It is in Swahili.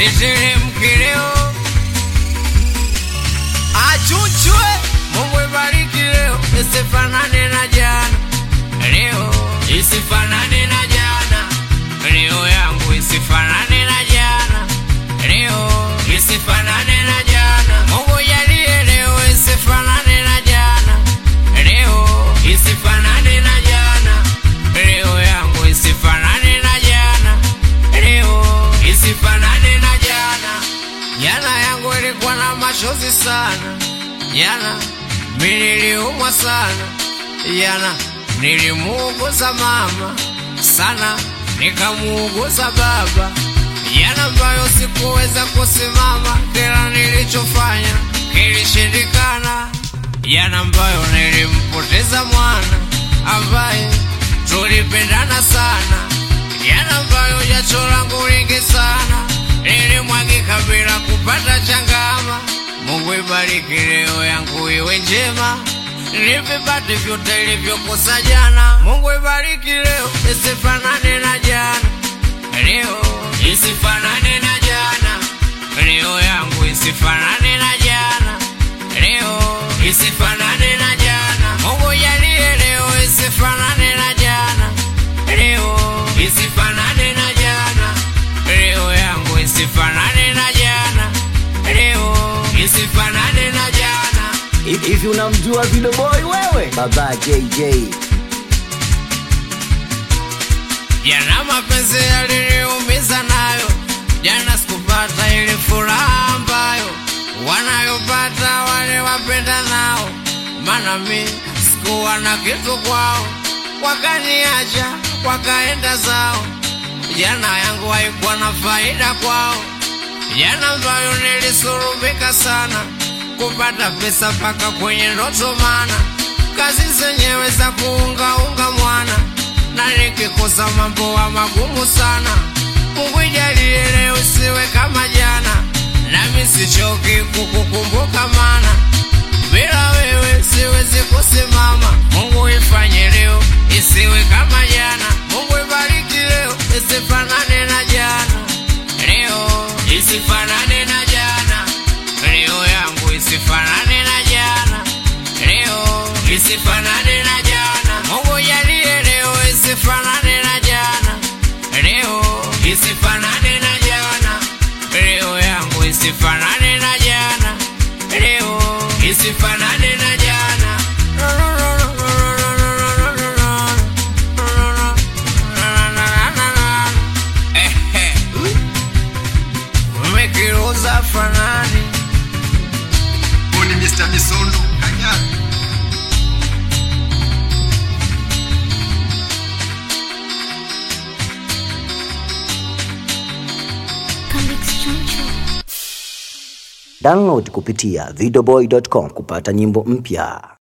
siteremki leo achuchwe mungu ibariki leo isifanane na jana leo isifanane na jana leo yangu isifanane na jana leo isifanane na jana mungu jalie leo isifanane na jana leo isifanane na jana leo yangu isifanane na jana leo isifanane na jana jana yangu ilikuwa na machozi sana jana mimi niliumwa sana jana nilimuuguza mama sana nikamuuguza baba jana ambayo sikuweza kusimama kila nilichofanya kilishindikana jana ambayo nilimpoteza mwana ambaye tulipendana sana jana ambayo jacho langu lingi sana lilimwagika bila kupata changama mungu ibariki leo yangu iwe njema nivipate vyote ilivyokosa jana mungu ibariki leo isifanane na jana leo isifanane na jana leo yangu isifanane na jana leo isifanane na jana mungu jalie leo isifanane na jana leo isifanane na jana leo yangu isifanane na jana leo isifanane na jana hivi unamjua Video Boy wewe? Baba JJ. jana mapenzi yaliniumiza nayo jana sikupata ile furaha ambayo wanayopata wale wapenda nao maana mi sikuwa na kitu kwao wakaniacha wakaenda zao jana yangu haikuwa na faida kwao jana ambayo nilisurubika sana kupata pesa mpaka kwenye ndoto mana kazi zenyewe za kuungaunga mwana na nikikosa mambo wa magumu sana mungu ijalie leo siwe kama jana nami sichoki kukukumbuka mana bila wewe siwezi kusimama mungu ifanye leo isiwe kama jana mungu ibariki leo isifanane na jana leo isifanane na jana leo yangu isifanane na jana leo isifanane na jana mungu jalie leo isifanane na jana leo isifanane na jana leo yangu isifanane na jana leo isifanane na jana Ehe. umekiruza fanani Boni Mr. Misondo Kanyaga. Download kupitia videoboy.com kupata nyimbo mpya.